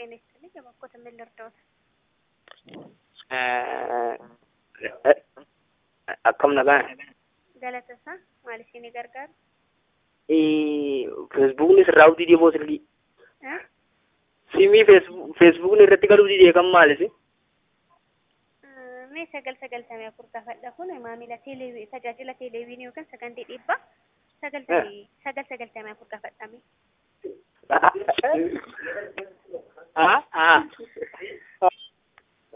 ጤና ይስጥልኝ። የባኮት ምን ልርዳዎት? akkam nagaan Galatasaa maal isin gargaaru? feesbuukni sirraa hojii deemoo silkii Eh? simii feesbuukni irratti galuu didee kan maalisi Eh, Mee sagal sagaltamii afur gaafadha kun maamila teeleewii tajaajila teeleewiinii yookaan sagantii dhiibbaa sagaltamii sagal sagaltamii afur gaafadhame.